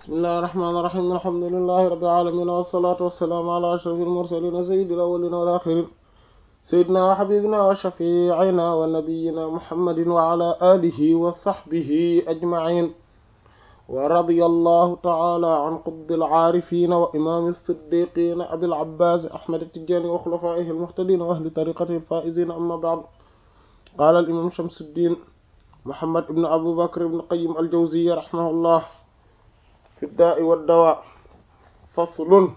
bismillahi rahmaani rahiim alhamdulillahi rabbil aalamiin wassalaatu wassalaamu ala ashrafil mursaliin sayyidil awwaliin wal aaxiriin sayyidinaa wa habiibinaa wa shafii'inaa wa nabiyyinaa muhammadin wa ala aalihi wa sahbihi ajma'iin wa radiyallahu ta'aalaa an qutbil aarifiin wa imaami siddiiqiin abil abbaas ahmad at-tijaani wa xulafaa'ihi al-muhtadiin wa ahli tariiqatihi al-faa'iziin amma ba'd qaala al-imaam Shamsuddiin Muhammad ibn Abu Bakr ibn Qayyim al-Jawziyya rahimahullah fi daa'i wa dawaa faslun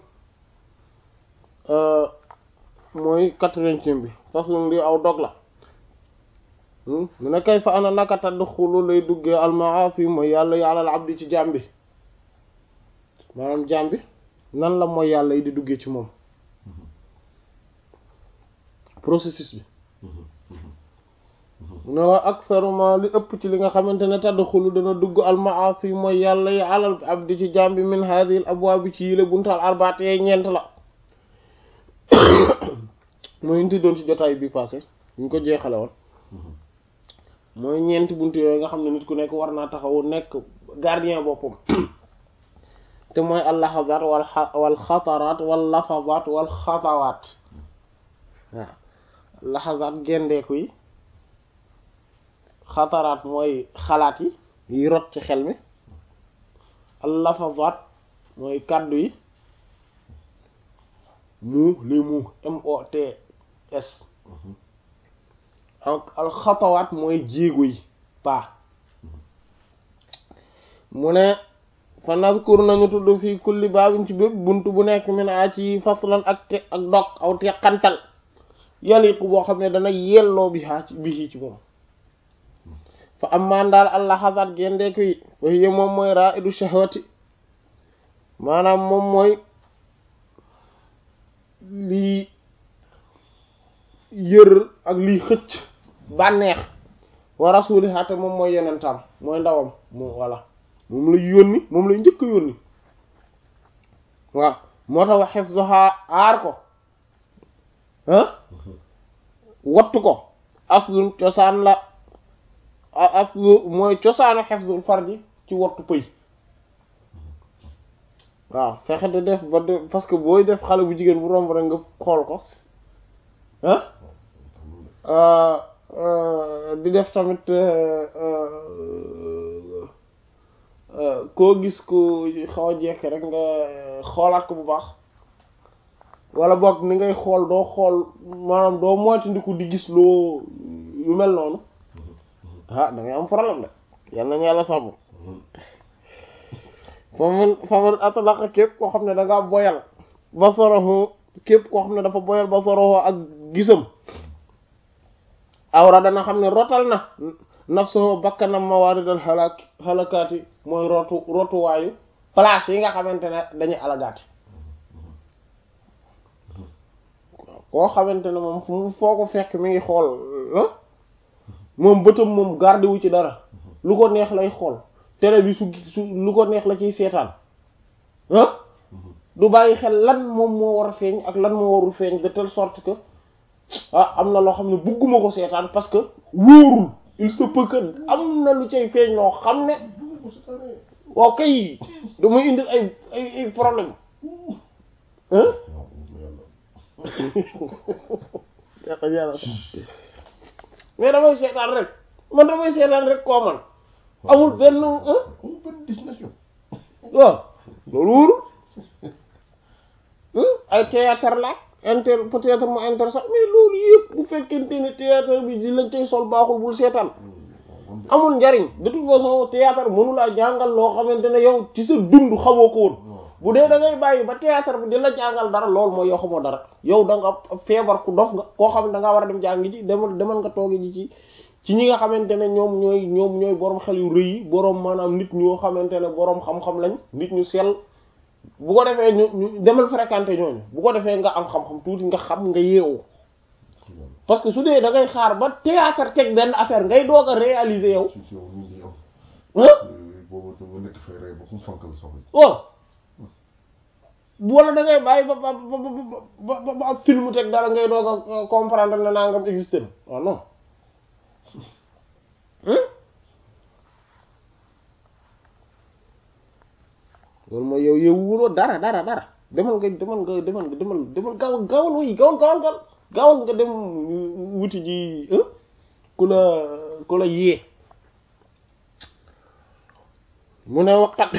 mooy quatre-vingtième bi faslun li aw dog la mu ne kay fa ana naka tadxulu lay duggee al-ma'aasi mooy yàlla yàlla al abdi ci jaam bi maanaam jaam bi nan la mooy yàlla yi di duggee ci moom processus bi ne waa aksaruma li ëpp ci li nga xamante ne tadxulu dana dugg almaasi mooy yàlla yi alal abdi ci jambi min hadhihi al abwaab ci yile buntal arbaate yee ñeent la mooy ñu doon ci jotaay bi passé ñu ko jeexale woon mooy ñeenti bunt yooyu nga xam ne nit ku nekk war naa taxaw nekk gardien boppam te mooy al lahazaat wal wal xataraat wal lafazaat wal xatawaat waaw lahazaat gendeeku yi xataraat mooy xalaat yi yi rot ci xel mi al lafazaat mooy kàddu yi mu les mots M O T S ak al xatawaat mooy jéego yi pas mu ne fa nazkur nañu tudd fii kulli baabin ci bépp bunt bu nekk min a ci faslan ak te ak dog aw teqantal yaliqu boo xam ne dana yelloo bi haa ci bi ci moom fa amman daal allah xasat gendeeku yi fa hiya moom mooy ra'idu shahwati maanaam moom mooy lii yër ak lii xëcc bànneex wa rasuliha te moom mooy yenentaam mooy ndawam moom voilà moom lay yónni moom lay njëkk yónni waaw moo tax wax hifzuha aar ko ah wattu ko aslun cosaan la aslu mooy cosaanu hifzul farji ci wattu pëy waaw fexe de def ba de parce que booy def xale bu jigéen bu romb rek nga xool ko ah di def tamit koo gis ko xaw a jekk rek nga xoolaat ko bu baax wala boog ni ngay xool doo xool maanaam doo moytandiku di gis loo yu mel noonu ah da ngay am problème de yal nañu yàlla sàmm faman faman atlaqa képp koo xam ne da ngaa boyal basarahu képp koo xam ne dafa boyal basarahu ak gisam awra dana xam ne rotal na nafsuhu bakkanam mawaridal halak halakaati mooy rotu rotuwaayu place yi nga xamante ne dañuy alagaati koo xamante ne moom fu foo ko fekk mi ngi xool moom bëtam moom garde wu ci dara lu ko neex lay xool télé bi su su lu ko neex la ciy seetaan ah du bàyyi xel lan moom moo war a feeñ ak lan moo warul feeñ de telle sorte que ah am na loo xam ne bugguma ko seetaan parce que wóorul il se peut que am na lu cay feeñ loo xam ne waaw kay damay indil ay ay ay problème hein mais damay seetaan rek man damay seetaan rek koo man amul benn waaw loolu wóorul ay théâtre la inter peut-être mu inter sax mais loolu yëpp bu fekkente ne théâtre bi di lañ tey sol baaxul bul seetaan amul njariñ de toute façon théâtre mënulaa jàngal loo xamante ne yow ci sa dund xamoo ko woon bu dee da ngay bàyyi ba théâtre bi di la jàngal dara loolu mooy yow xamoo dara yow da nga feebar ku dof nga koo xam ne da ngaa war a dem jàngi ji demal demal nga toogi ji ci ci ñi nga xamante ne ñoom ñooy ñoom ñooy boroom xel yu rëy yi boroom maanaam nit ñoo xamante ne boroom xam-xam lañ nit ñu sell bu ko defee ñu ñu demal fréquenter ñooñu bu ko defee nga am xam-xam tuuti nga xam nga yeewu parce que su dee da ngay xaar ba théâtre teg benn affaire ngay doog a réaliser yow waaw wala da ngay bàyyi ba ba ba ba ba ab film teg dara ngay doog a comprendre ne nangam existé na waaw non loolu mooy yow yow wuloo dara dara dara demal nga demal nga demal nga demal demal gaaw gaawal wuy gaawal gaawal gaawal gaawal nga dem wuti ji ku la ku la yee mu ne waqat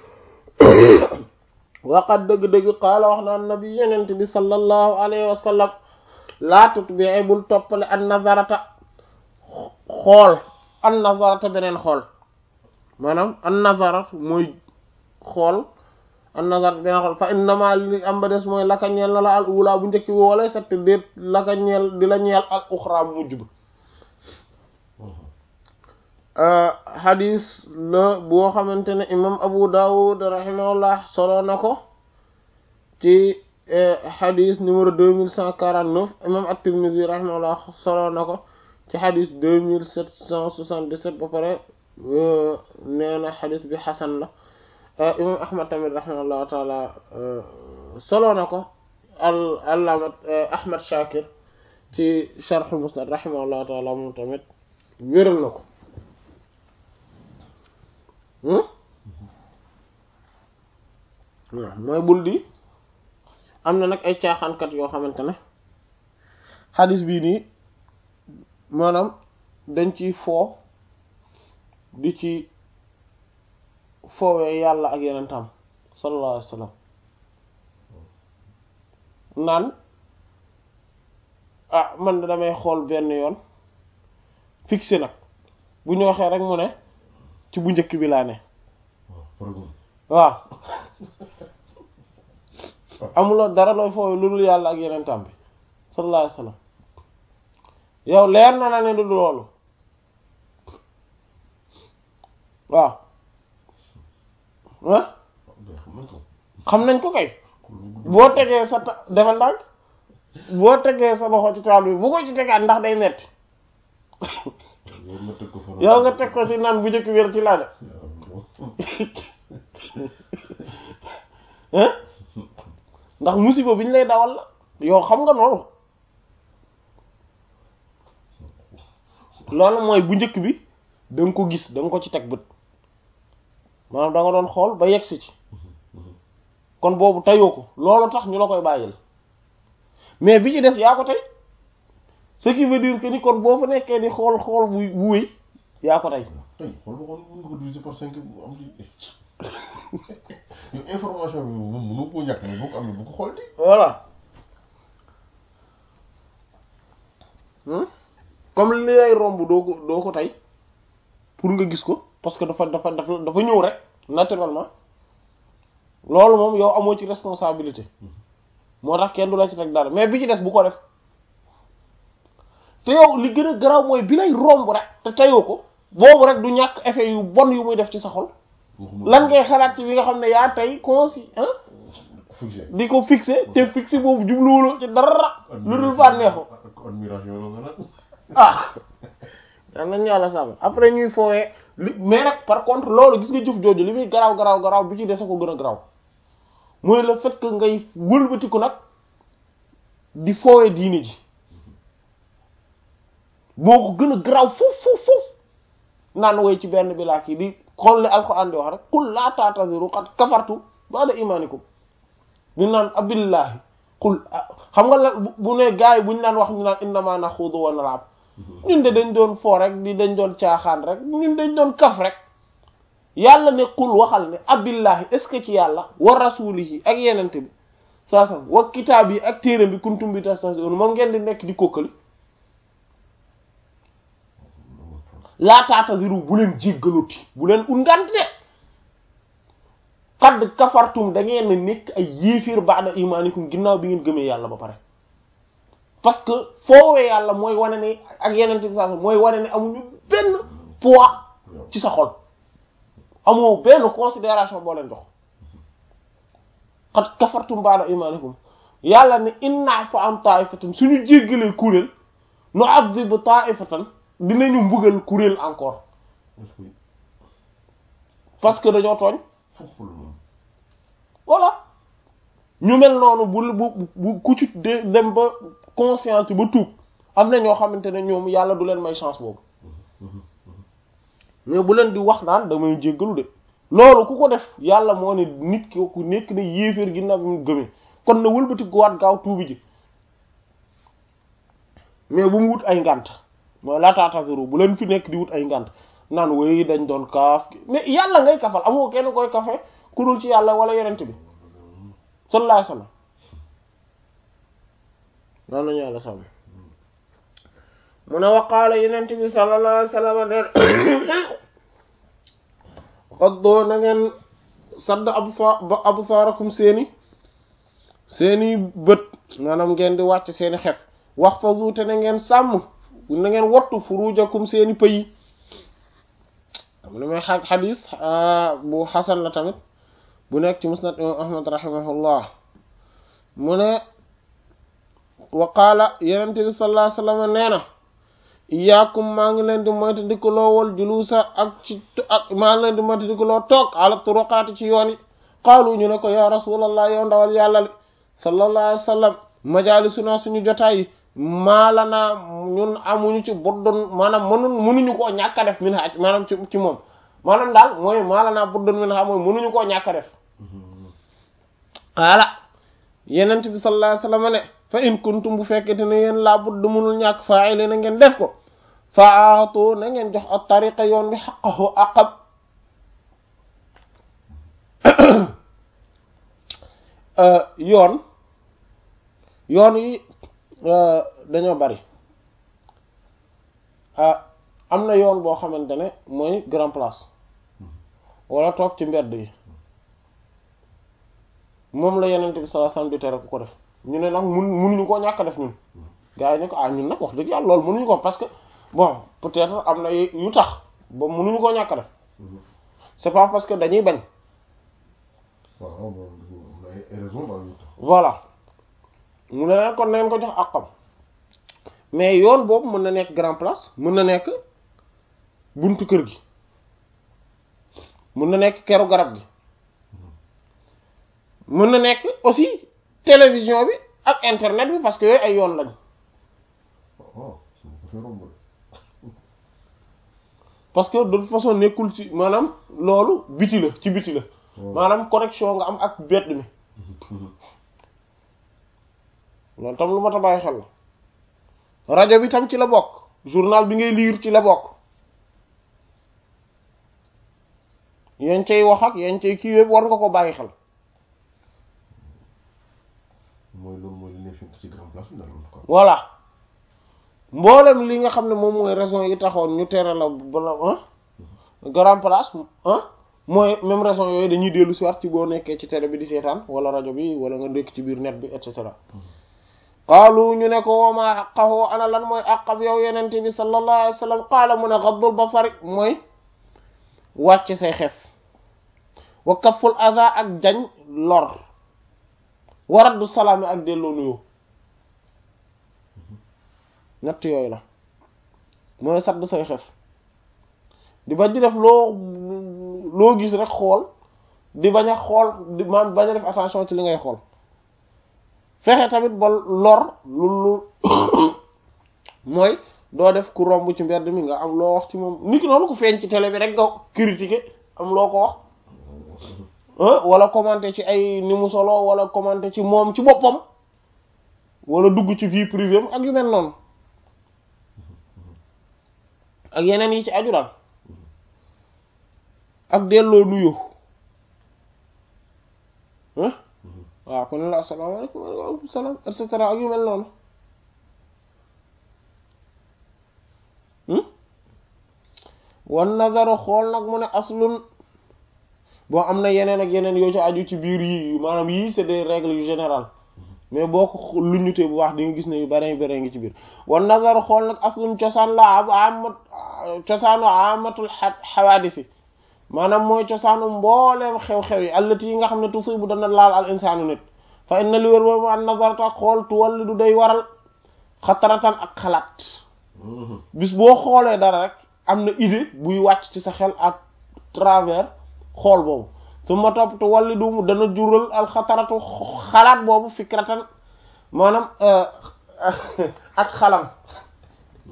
waqat dëgg-dëgg qaala wax na nabi yenent bi sallallahu alayhi wa sallam laa tutbi'i bul toppale an nazarata xool an nazarata beneen xool maanaam an nazarat mooy xool an nazarat beneen xool fa innama li am ba des mooy laka ñeel na la al ula bu njëkk bi wala sett déet laka ñeel di la ñeel al uxra bu mujj bi xadis la boo xamante ne imam abu dawud rahimahullah solo na ko ci xadis numéro deux mille cent quarante neuf imam at-tirmidhi rahimahullah solo na ko ci xadis deux mille sept cent soixante dix sept ba pare nee na xadis bi xasan la imam ahmad tamit rahimahullahu taala solo na ko al allamat ahmad shakir ci sharh musnad rahimahullahu taala moom tamit wéral na ko waaw mooy bul di am na nag ay caaxaankat yoo xamante ne xadis bii nii maanaam dañ ciy foo di ci foowee yàlla ak yenentam sallallahu alayhi wa sallam naan ah man damay xool benn yoon fixé nag bu ñu waxee rek mu ne ci bu njëkk bi laa ne waaw amuloo dara looy foofu lu dul yàlla ak yeneen tam bi sallallahu alayhi wasallam yow leer na na ne du loolu waaw ah xam nañ ko kay boo tegee sa ta defal ndànk boo tegee sa loxo ci taal bi bu ko ci tegaat ndax day metti yow nga teg ko ci naan bu njëkk wér ci laa de ndax musiba bi ñu lay dawal la yow xam nga noonu loolu mooy bu njëkk bi da nga ko gis da nga ko ci teg bët maanaam da nga doon xool ba yegsi ci kon boobu tayoo ko loolu tax ñu la koy bàyyil mais bi ci des yaa ko tey ce qui veut dire que ni kon boo fa nekkee di xool xool bu bu wéy yaa ko tey tey xool ba xool mën nga ko diviser par cinq bu am ci yow information bi moom mënu ko ñàkk mais boo ko amee bu ko xool di voilà comme li lay romb doo ko doo ko tey pour nga gis ko parce que dafa dafa dafa dafa ñëw rek naturellement loolu moom yow amoo ci responsabilité moo tax kenn du la ci teg dara mais bi ci des bu ko def te yow li gën a garaaw mooy bi lay romb rek te teyoo ko boobu rek du ñàkk effet yu bon yu muy def ci sa xol lan ngay xalaat ci bi nga xam ne yaa tey consi fixé di ko fixé te fixé boobu jubluwuloo ci dara lu dul bànneexu admiration la nga nag ah yal nañu yàlla sàmm après ñuy foowee li mais nag par contre loolu gis nga jëf jooju li muy garaaw garaaw garaaw bi ci dese ko gën a garaaw mooy le fait que ngay wëlbatiku nag di foowee diine ji boo ko gën a garaaw foof foof foof naan woy ci benn bi laa kii di xool li alxuraan di wax rek qul laa ta'taziru qad kafartu ba'da imanikum di naan abillahi qul xam nga la bu ne gars yi bu ñu naan wax ñu naan innama naxuudu wa nal'ab ñun de dañ doon foo rek di dañ doon caaxaan rek ñun dañ doon kaf rek yàlla ne qul waxal ne abillahi est ce que ci yàlla wa rasulihi ak yenente bi saa sam wa kitaab yi ak téeram bi kuntum bi tastahzi'un moom ngeen di nekk di kokkali laa ta'taziru bu leen jéggaluti bu leen ut ngant de qad kafartum da ngeen nekk ay yéefir ba'da imanikum ginnaaw bi ngeen gëmee yàlla ba pare parce que foowee yàlla mooy wane ne ak yeneen bi saa mooy wane ne amuñu benn poids ci sa xol amoo benn considération boo leen jox qad kafartum ba'da imanikum yàlla ne inna fa am ta'ifatan suñu jéggalee kuréel nu azib ta'ifatan dinañu mbugal kuréel encore parce que dañoo tooñ voilà ñu mel noonu bu bu bu ku ci de dem ba conscience ba tuub am na ñoo xamante ne ñoom yàlla du leen may chance boobu mais bu leen di wax naan damay jéggalu de loolu ku ko def yàlla moo ne nit ki ku nekk ne yéeféer ginnaaw bi mu gëmee kon na wëlbati guwaat gaaw tuubi ji mais bu mu wut ay ngànt mooy laataatafiru bu leen fi nekk di wut ay ngànt naan woy dañ doon kaaf mais yàlla ngay kafal amoo kenn koy kafe ku dul ci yàlla wala yonent bi sallallahu alayhi wasallam loolu nañu yàlla sàmm mu ne waqaala yonent bi sallallahu alayhi wasallam neen xoddoo na ngeen sadd absa absaarakum seeni seeni bët maanaam ngeen di wàcc seeni xef wax fa zuute na ngeen sàmm na ngeen wattu furujakum seeni pëyi am na may xadis bu xasan la tamit bu nekk ci musnad imam ahmad rahimahullah mu ne wa qaala yenente bi sallallahu alayhi wasallam nee na iyaakum maa ngi leen di moyta di ko loowal julusa ak ci ak maa ngi leen di moyta di ko loo toog ala turuqaati ci yoon yi qaalu ñu ne ko ya rasulallah yow ndawal yàlla li sallallahu alayhi wasallam majalisuna suñu jotaay yi maalanaa ñun amuñu ci buddun maanaam mënuñ mënuñu koo ñàkk a def min ha maanaam ci ci moom maanaam daal mooy maalanaa buddun min ha mooy mënuñu koo ñàkk a def xaala yenent bi sallallahu alayhi wasallam ne fa in kuntum bu fekkete ne yéen laa budd mënul ñàkk fa'ile na ngeen def ko faatu na ngeen jox ak tariqa yoon bi xaqahu aqab yoon yoon yi dañoo bari am na yoon boo xamante ne mooy grand place wala toog ci mbedd yi moom la yenente bi sallallahu alayhi wasallam di tere ku ko def ñu ne nag mun munuñu koo ñàkk def ñun gars yi ne ko ah ñun nag wax dëgg yàlla loolu munuñu ko parce que bon peut-être am na yu tax ba munuñu koo ñàkk def c'est pas parce que dañuy bañ voilà mu ne leen kon neen ko jox àqam mais yoon boobu mën na nekk grand place mën na nekk buntu kër gi mën na nekk keru garab gi mën na nekk aussi télévision bi ak internet bi parce que yooyu ay yoon lañ parce que de toute façon nekkul ci maanaam loolu biti la ci biti la maanaam connexion nga am ak bedd mi loolu tam lu ma ta bàyyi xel la rajo bi tam ci la bokk journal bi ngay lire ci la bokk yéen cay wax ak yéen cay kii yëpp war nga ko bàyyi xel mooy loolu mooy li ne fi ci grand place bi daal quoi. voilà mboolem li nga xam ne moom mooy raison yi taxoon ñu tere la bala ah grand place ah mooy même raison yooyu dañuy dellu si waat ci boo nekkee ci télé bi di seetaan wala rajo bi wala nga nekk ci biir net bi et cetera qaalu ñu ne ko wama haqqahu ana lan mooy àqab yow yenente bi sallallahu alayhi wa sallam qaala mu ne gaddul basari mooy wàcc say xef wa kafful adha ak jañ lor wa raddu salaami ak delloo nuyoo ñett yooyu la mooy sadd say xef di bañ di def loo loo gis rek xool di bañ a xool di maanaam bañ a def attention ci li ngay xool fexe tamit ba lor lu lu mooy doo def ku romb ci mbedd mi nga am loo wax ci moom nit ki noonu ko feeñ ci télé bi rek nga critiquer am loo ko wax wala commenter ci ay ni mu solo wala commenter ci moom ci boppam wala dugg ci vie privée am ak yu mel noonu ak yeneen yi ci aju daal ak delloo nuyu waaw kon la asalaamaaleykum waaleykum salaam et cetera ak yu mel noonu wan nazaru xool nag mu ne aslun bon am na yeneen ak yeneen yoo ci aju ci biir yii maanaam yii c'est des règles yu générales mais boo ko lu ñutee bu wax di nga gis ne yu bare bare ngi ci biir wan nazaru xool nag aslun cosaan la amat cosaanu amatul xawaadisi maanaam mooy cosaanu mbooleem xew-xew yi allati yi nga xam ne tusibu dana laal al insaanu nit fa inna li wér boobu an nazarta xool tuwalli du day waral xataratan ak xalaat bis boo xoolee dara rek am na idée buy wàcc ci sa xel à travers xool boobu su ma topp tuwalli du dana jural al xataratu xalaat boobu fikratan maanaam ak xalam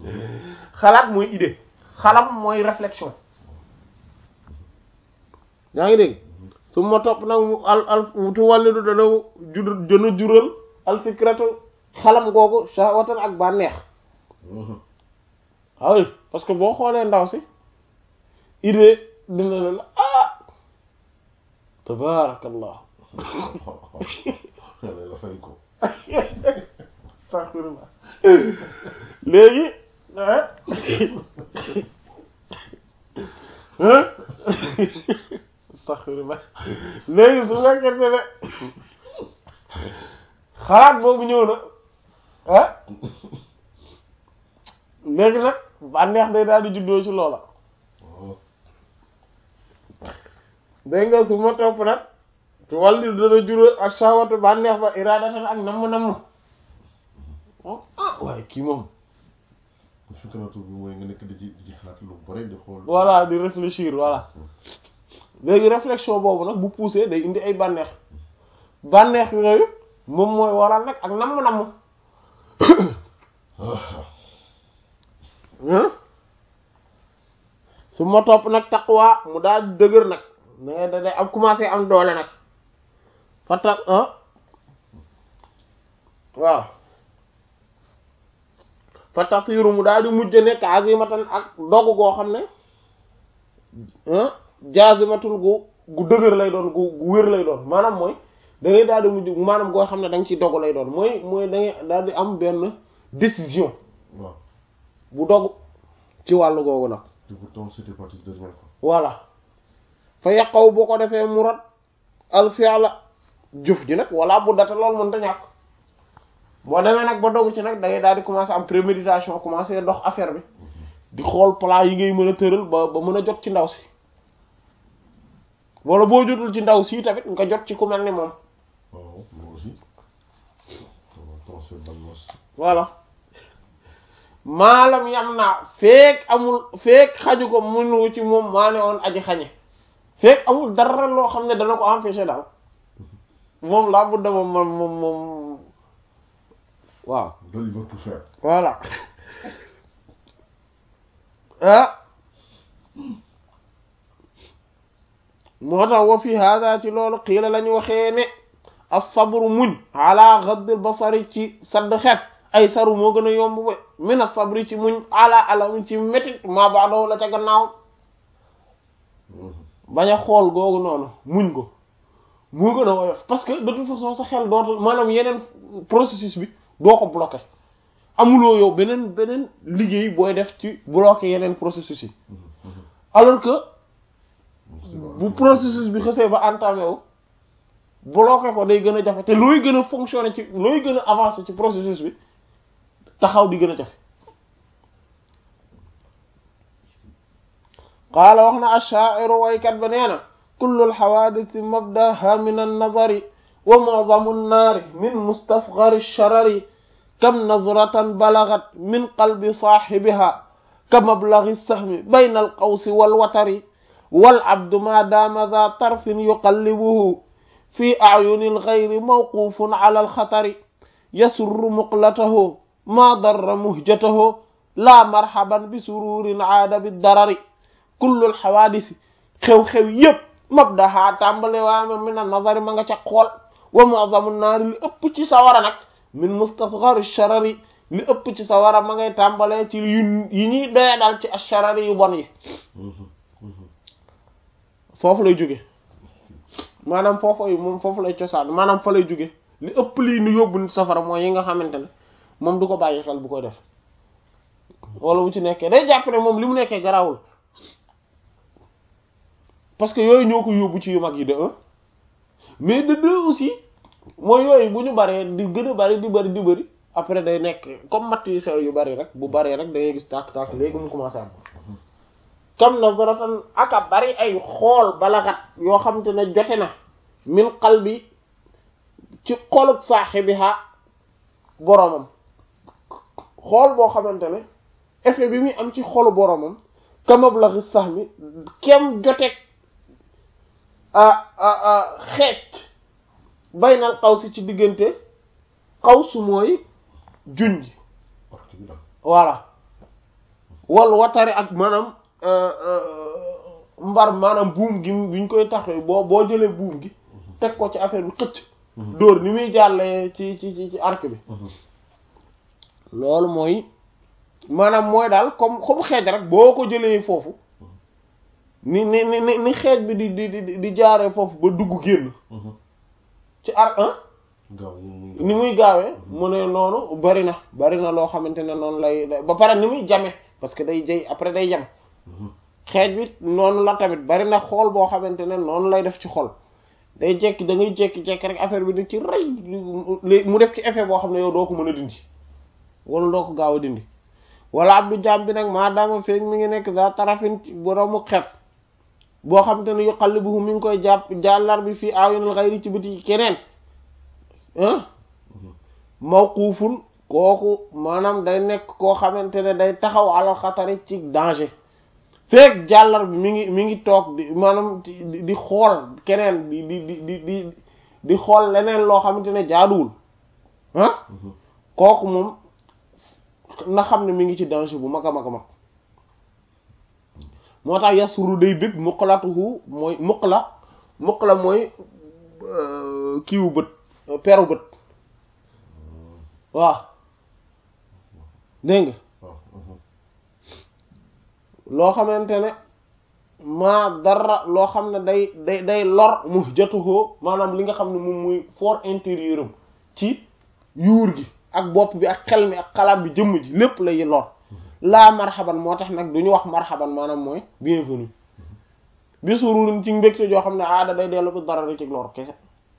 xalaat mooy idée xalam mooy réflexion yaa ngi dégg su ma topp nag mu al al tu wàllidu dana jur dana jural alfikratu xalam googu shahwatan ak bànneex waaw parce que boo xoolee ndaw si idée dina la la ah tabarakallah yàlla la fay ko astaghfirullah léegi ah astaghfirullah léegi su fekkente ne xalaat boobu ñëw na ah léegi nag bànneex day daal di juddoo ci loola dégg nga su ma topp nag su wàllu dana juróo ak sawatu bànneex ba iradatan ak namm-namm ah waaye kii moom fikratu bi mooy nga nekk di ci di ci xalaat lu bari di xool voilà di réfléchir voilà léegi réflexion boobu nag bu poussé day indi ay bànneex bànneex yooyu moom mooy waral nag ak namm-namm su ma topp nag taqwa mu daal dëgër nag da ngay da day am commencé am doole nag fa tax waaw fa tasiru mu daal di mujj nekk azimatan ak dogg goo xam ne jazimatul gu gu dëgër lay doon gu gu wér lay doon maanaam mooy da ngay daal di mujj maanaam goo xam ne da nga ci dogg lay doon mooy mooy da ngay daal di am benn décision waaw bu dogg ci wàllu googu nag te pourtant c'était parti de rien quoi voilà fa yàqaw boo ko defee mu rot al fi'la jëf ji nag wala bu data loolu mën ta ñàkk boo demee nag ba dogg ci nag da ngay daal di commencer am préméditation commencer dox affaire bi di xool plan yi ngay mën a tëral ba ba mën a jot ci ndaw si wala boo jotul ci ndaw si tamit nga jot ci ku mel ni moom waaw moi aussi attention ban mos voilà maalam yam naa feek amul feek xaju ko mënu ci moom maa ne woon aji xañe feek amul dara loo xam ne dana ko empêcher daal moom laa budda moom moom moom moom waaw loolu il va tout faire voilà ah moo tax wa fi hada ci loolu xiila lañu waxee ne as-sabru muñ ala ghadd al-basari ci sadd xef ay saru moo gën a yomb ba min as-sabri ci muñ ala alam ci métit maa baadoo la ca gannaaw bañ a xool googu noonu muñ ko moo gën a woyof parce que de toute façon sa xel dootul maanaam yeneen processus bi doo ko bloqué amuloo yow beneen beneen liggéey booy def ci bloqué yeneen processus yi alors que bu processus bi xësee ba entamé wu bloqué ko day gën a jafe te looy gën a fonctionner ci looy gën a avancer ci processus bi taxaw di gën a jafe qaala wax na ash-sha'iru waykat ba nee na kullu al-hawadith mabdaha min an-nazari wa mu'zamu an-naari min mustasghari ash-sharari kam nazratan balagat min qalbi saahibiha ka mablaghi as-sahmi bayna al-qawsi wal-watari wal-abdu ma dama dha tarfin yuqallibuhu fi a'yuni al-ghayri mawqufun ala al-khatari yasurru muqlatahu ma darra muhjatahu la marhaban bi sururin aada bi darari kullul xawaadisi xew-xew yépp mabdaha tàmbale waame min a nazari ma nga ca xool wa mu'zamu naari li ëpp ci sawara nag min mustasghari sharari li ëpp ci sawara ma ngay tàmbalee ci yu yi ñuy doya dal ci asharari yu bon yi foofu lay jóge maanaam foofu moom foofu lay cosaan maanaam fa lay jóge li ëpp lii nu yóbbu nit safara mooy yi nga xamante ne moom du ko bàyyi xel bu koy def wala bu ci nekkee day jàpp ne moom li mu nekkee garawul parce que yooyu ñoo ko yóbbu ci yu mag yi de un mais de deux aussi mooy yooyu bu ñu baree di gën a bari di bari di bari après day nekk comme matt yu sew yu bari rek bu baree rek da ngay gis tàkk-tàkk léegi mu commencé am kam nazaratan aka bari ay xool balaxat yoo xam te ne jote na min qalbi ci xoluk saahibiha boromam xool boo xamante ne effet bi muy am ci xolu boromam kamablaxi sax mi kem joteeg xeec baynal xaw si ci diggante xaw su mooy junj voilà wal watari ak maanaam mbar maanaam buum gi bi ñu koy taxee boo boo jëlee buum gi teg ko ci affaire bi xëcc dóor ni muy jàllee ci ci ci ci arc bi loolu mooy maanaam mooy daal comme comme xeej rek boo ko jëlee foofu ni ni ni ni xeej bi di di di di jaaree foofu ba dugg génn ci arc ah gaaw ni muy gaawee mu ne noonu bari na bari na loo xamante ne noonu lay ba pare ni muy jame parce que day jay après day jam xeej bi noonu la tamit bari na xool boo xamante ne noonu lay def ci xol day jekki da ngay jekki-jekki rek affaire bi di ci rey mu def ci effet boo xam ne yow doo ko mën a dindi wala doo ko gaaw a dindi wala abdu jaam bi nag maadaama feeg mi ngi nekk za tarafin boroomu xef boo xamante ne yu qallibuhu mi ngi koy jàpp jàllar bi fii ayunul xayri ci biti keneen ah mawquufun kooku maanaam day nekk koo xamante ne day taxaw alal xatari ci danger feek jàllar bi mi ngi mi ngi toog di maanaam di di xool keneen di di di di di di xool leneen loo xamante ne jaaduwul ah kooku moom na xam ne mi ngi ci danger bu mag a mag a mag moo tax yasuru day bëgg muqlatuhu mooy muqla muqla mooy kiiwu bët peru bët waaw dégg nga loo xamante ne maa dara loo xam ne day day day lor mu jatuhoo maanaam li nga xam ne moom muy fort intérieur am ci yuur gi ak bopp bi ak xel mi ak xalaat bi jëmm ji lépp lay lor laa marhaban moo tax nag du ñu wax marhaban maanaam mooy bienvenue bi sururin ci mbégte joo xam ne aada day dellu bi dara ci lor kese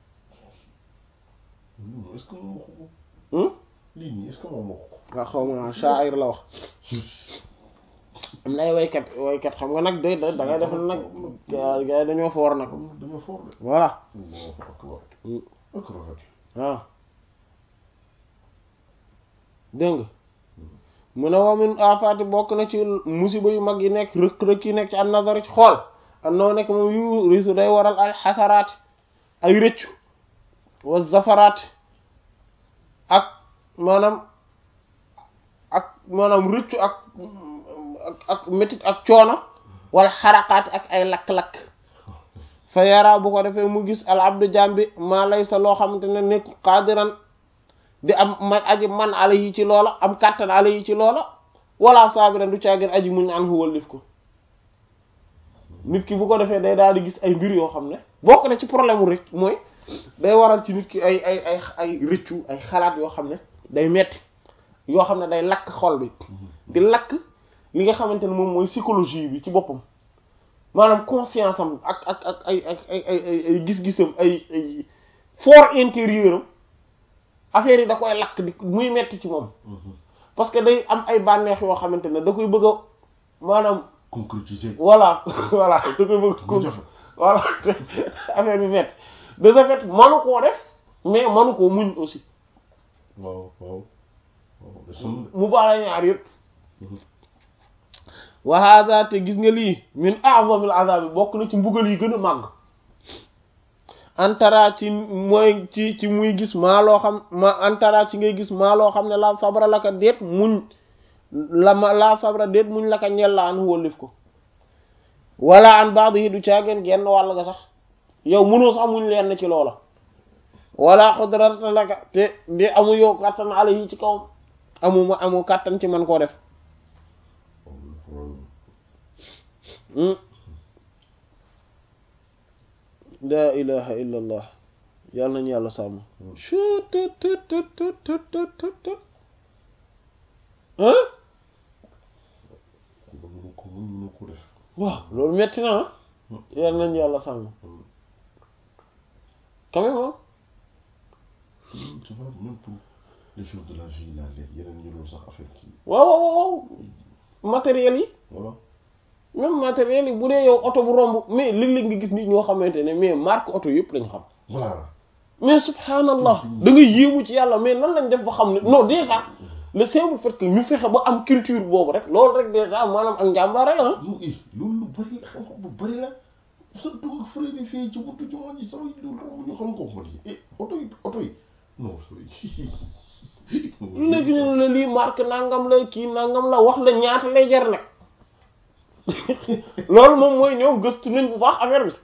est-ce que moom waxu ko lii nii est-ce que moom waxu ko nga xaw ma sha'ir la wax am na ay waykat waykat xam nga nag day da ngay def nag gars yi dañoo foor nag dañoo foor de voilà Allahu akbar ak rafet waaw dégg nga mu ne wa min afaati bokk na ci musiba yu mag yi nekk rëkk-rëkk yi nekk ci an nazar ci xool an noo nekk moom yu risu day waral ay xasaraat ay rëccu wa zafaraat ak maanaam ak maanaam rëccu ak ak ak métit ak coono wala xaraqaat ak ay lakk-lakk fa yara bu ko defee mu gis al abdu jambi maa lay sa loo xamante ne nekk qaadiran di am man aji man ala yi ci loola am kàttan ala yi ci loola wala saabiran du caagin aji muñ an hu wallif ko nit ki bu ko defee day daal di gis ay mbir yoo xam ne bokk na ci problème rek mooy day waral ci nit ki ay ay ay ay rëccu ay xalaat yoo xam ne day metti yoo xam ne day lakk xol bi di lakk li nga xamante ne moom mooy psychologie bi ci boppam maanaam conscience am ak ak ak ay ay ay ay ay gis-gisam ay ay fort intérieur am affaire yi da koy lakk di muy metti ci moom parce que day am ay bànneex yoo xamante ne da koy bëgg a maanaam concrétiser voilà voilà da koy bëgg mu jafe voilà affaire bi metti de ce fait manu koo def mais manu koo muñ aussi waaw waaw waaw de sonn de mu baala ñaar yëpp wa hada te gis nga lii min a'zamil azab bokk na ci mbugal yi gën a màgg antara ci mooy ci ci muy gis maa loo xam ma antara ci ngay gis maa loo xam ne la sabra la ka déet muñ la ma la sabra déet muñ la ka ñel la an wóllif ko wala an baax yi du caageen genn wàll nga sax yow mënoo sax muñ leen ci loola wala xudrata la ka te di amu yow kàttan ala yi ci kawam amu ma amu kàttan ci man koo def la ilaha illa allah yàlla nañu yàlla sàmm ah mënu ko mën mënu ko def waaw loolu metti na ah yàlla nañu yàlla sàmm quand même ah tu vois même pour les choses de la vie là léegi yeneen ñu doon sax affaire kii waaw waaw waaw matériel yi voilà même matériel yi bu dee yow oto bu romb mais léeg-léeg nga gis nit ñoo xamante ne mais marque oto yëpp lañ xam voilà mais subhanallah da nga yéemu ci yàlla mais nan lañ def ba xam ne non déjà le simple fait que ñu fexe ba am culture boobu rek loolu rek déjà maanaam ak njàmbaare la ah mu i loolu lu bari la xam-xam bu bari la surtout ak frère yi fii ci buntu jumaa ji sama loolu romb ñu xam ko ma di eh oto yi oto yi non sooy lu nekk ñu ne la lii marque nangam la kii nangam la wax la ñaata lay jar nag loolu moom mooy ñoom gëstu nañ bu baax affaire bi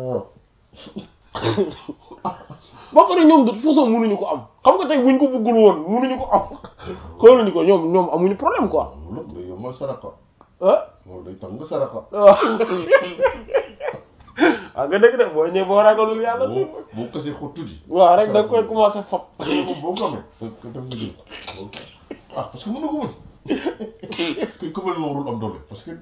ba pare ñoom de toute façon mënuñu ko am xam nga tey buñ ko bëggul woon mënuñu ko am xooluñu ko ñoom ñoom amuñu problème quoi loolu day yombal saraka ah loolu day tax nga saraka waaw waaw nga dëgg de boo ñëwee boo ragalul yàlla tuuti boo boo kasee xot tuuti waaw rek da nga koy commencé fop boo ko amee ko def nga jël ah parce que mën na ko mën parce que ku mel noonu warul am doole parce que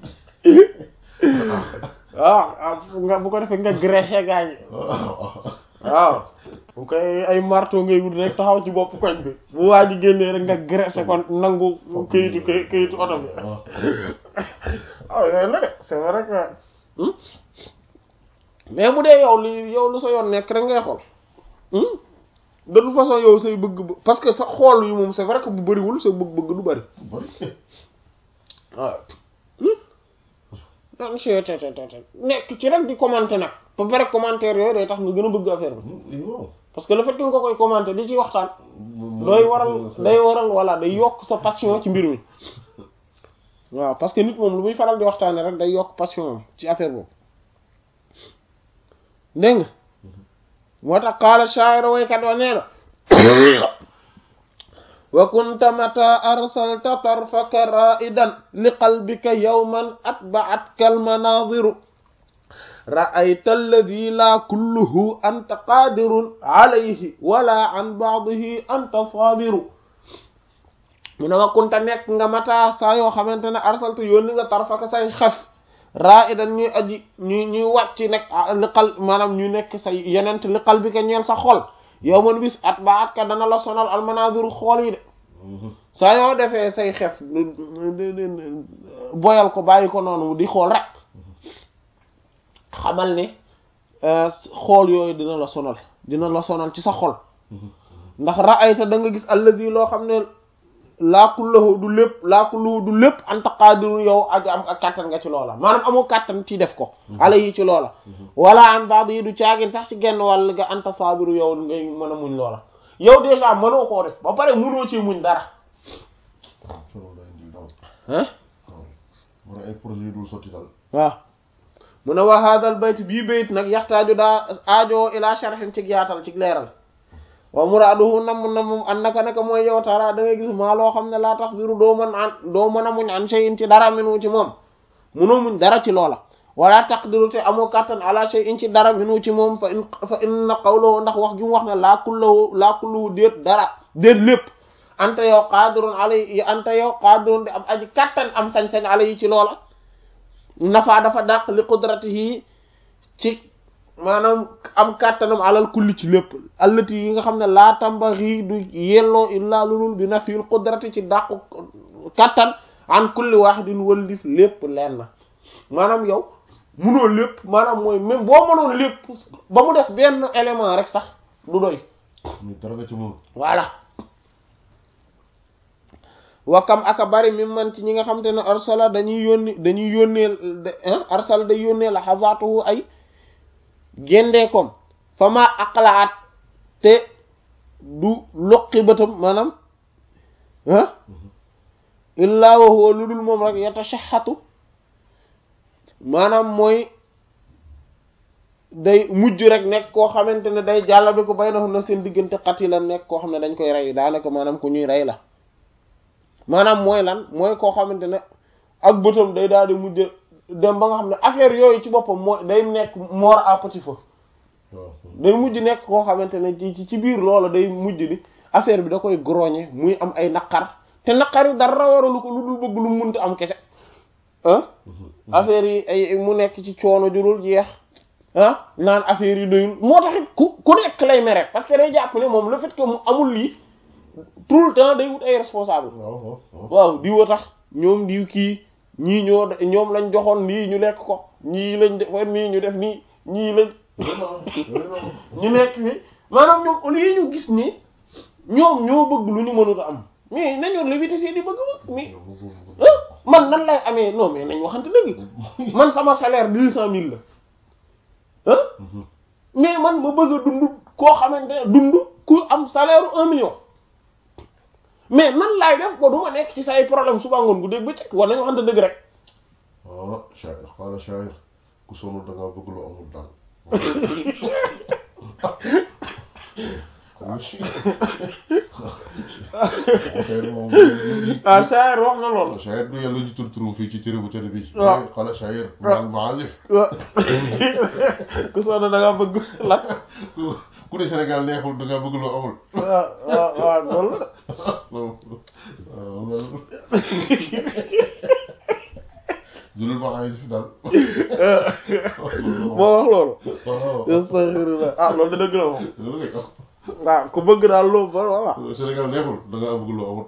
waaw ah nga bu ko defee nga greffé gaañ waaw bu koy ay marteau ngay wut rek taxaw ci bopp koñ bi bu waa ji génnee rek nga graissé kon nangu këyitu këy- këyitu oto bi waaw yooyu la de c'est vrai que hmm? mais bu dee yow li yow lu sa yoon nekk rek ngay xool hmm? de toute façon yow say bëgg parce que sa xool yi moom c'est vrai que bu bëriwul sa bëgg-bëgg du bëri bari waaw nan si te te te nekk ci rek di commenter nag ba pare commentaire yooyu day tax nga gën a bëgg affaire bi waaw parce que le fait que nga ko koy commenter di ci waxtaan day waral day waral voilà day yokk sa passion ci mbir mi waaw parce que nit moom lu muy faral di waxtaane rek day yokk passion am ci affaire boobu dégg nga moo tax qaala shaa'iru waykat wa nee na wa kunta mata arsalta tarfaka ra'idan li qalbika yawman atba'atka al-manaaziru ra'ayta alladhi la kulluhu anta qadirun alayhi wala an ba'dihi anta sabiru mu ne wa kunta nekk nga mata saa yoo xamante ne arsalta yónni nga tarfaka say xef ra'idan ñuy aji ñuy ñuy wàcc nekk li qal maanaam ñu nekk say yenent li qalbika ñeel sa xol yow man bis at ba at ka dana la sonal almanaziru xool yi de saa yoo defee say xef boyal ko bàyyi ko noonu di xool rek xamal ne xool yooyu dina la sonal dina la sonal ci sa xol ndax ra'ayta da nga gis allazi loo xam ne laakullahu du lépp laakullahu du lépp anta qadirun yow ak am ak kàttan nga ci loola maanaam amoo kàttan ci def ko ala yi ci loola wala an baad yi du caagin sax ci genn wàll nga anta sabiru yow ngay mën a muñ loola yow déjà mënoo koo def ba pare mënoo ci muñ dara hein war ay projet yu dul sotti daal waaw mu ne wa hadal bayt bii bayt nag yaxtaaju daa aajo ila sharhin ci yaatal ci leeral wa muraaduhu nam nam an naka naka mooy yow tara da ngay gis maa loo xam ne laa tasbiru doo mën an doo mën a muñ an shay'in ci dara minu ci moom munoo muñ dara ci loola wala taqdiru te amoo kattan ala shay'in ci dara minu ci moom fa in fa inna qawluhu ndax wax gi mu wax ne laa kullahu laa kullahu déet dara déet lépp anta yow qadirun alay anta yow qadirun di am aji kattan am sañ-sañ ala yi ci loola nafa dafa dàq li qudratihi ci maanaam am kàttanam alal kulli ci lépp allati yi nga xam ne laa tambaxi du yelloo illaa lulul bi nafil qudrati ci dàqu kàttan an kulli wahidin wëllif lépp leen na maanaam yow munoo lépp maanaam mooy même boo mënoon lépp ba mu des benn élément rek sax du doy ñu dara nga ci moom voilà wakam aka bari mi man ci ñi nga xam te ne arsala dañuy yónni dañuy yónneel arsala day yónnee la xasaatuhu ay géndeekom fa ma aqlaat te du loqi bëtam maanaam ah illaa wa huwa lu dul moom rek yatashaxatu maanaam mooy day mujj rek nekk koo xamante ne day jàllabe ko bay na na seen diggante xati la nekk koo xam ne dañ koy rey daanaka maanaam ku ñuy rey la maanaam mooy lan mooy koo xamante ne ak bëtam day daal di mujj dem ba nga xam ne affaire yooyu ci boppam mooy day nekk mort à petit feu day mujj nekk koo xamante ne ci ci biir loola day mujj ni affaire bi da koy groñe muy am ay naqar te naqar yi dara waralu ko lu dul bëgg lu munta am kese ah affaire yi ay mu nekk ci coono jurul jeex ah naan affaire yi doyul moo taxit ku ku nekk lay mere parce que day jàpp ne moom le fait que mu amul lii tout le temps day wut ay responsable waaw diw a tax ñoom diw kii ñii ñoo ñoom lañ joxoon lii ñu lekk ko ñii lañ defoon nii ñu def nii ñii lañ ñu nekk fi maanaam ñoom au lieu ñu gis ni ñoom ñoo bëgg lu ñu mënut a am mais nañu lévité seeni bëgg ma mais man nan lay amee non mais nañ waxante dëgg man sama salaire deux cent mille la ah mais man ma bëgg a dund koo xamante ne dund ku am salaire un million mais nan laay def ba du ma nekk ci say problème suba ngoon gu dégg bëccëg wala nañ waxante dëgg rek qaala shaa'ir qaala shaa'ir ku sonn da ngaa bëgg lu amul daal shaa'ir moom ah shaa'ir wax na loolu shaa'ir du yàlla ñu tur turu fii ci téere bu tedd bi waaw qaala shaa'ir waaw. maazif wa ku sonn da nga bëgg lan ku ne Sénégal neexul da ngaa bëgg lu amul waaw waaw waaw loolu la waaw zulul maazif daal moo wax loolu waaw astaghfirullah ah loolu da dëgg la moom loolu kay waaw ku bëgg daal loolu ba voilà Sénégal neexul da ngaa bëgg lu amul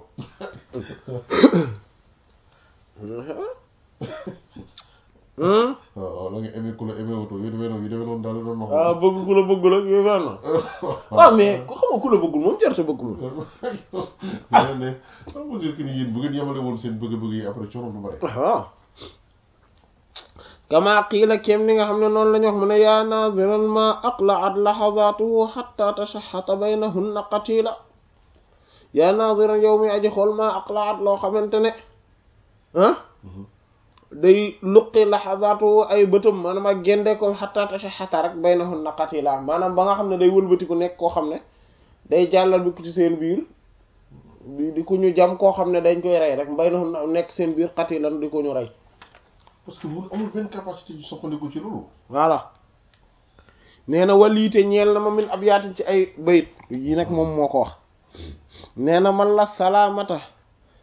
Hmm? waaw waaw la nga aimé ku la aimé woto yu demee noonu yu demee noonu daal la doon wax ah bëgg ku la bëggul ak yooyu fenn waaw mais ku xam nga ku la bëggul moom jarta bëgg moom ne ne ça veut dire que ni yéen bu ngeen yemale woon seen bëgg-bëgg yi après coono du bare waaw kama qiila kem ni nga xam ne noonu la ñu wax mu ne yaa naziran ma aqla'at lahazatuhu hatta tashahhata baynahunna qatila yaa naziran yow mi aji xool ma aqla'at loo xamante ne ah day luqi lahazatuhu ay bëtam maanaam ak gende ko hatta tashahhata rek baynahunna qatila maanaam ba nga xam ne day wëlbatiku nekk koo xam ne day jàllal bi ko ci seen biir di di ko ñu jam koo xam ne dañ koy rey rek baynahunna nekk seen biir qatilan di ko ñu rey parce que mun amul benn capacité yu soppandiku ci loolu voilà nee na waliite ñeel na ma min ab yaatin ci ay bayit yi nag moom moo ko wax nee na man la salaamata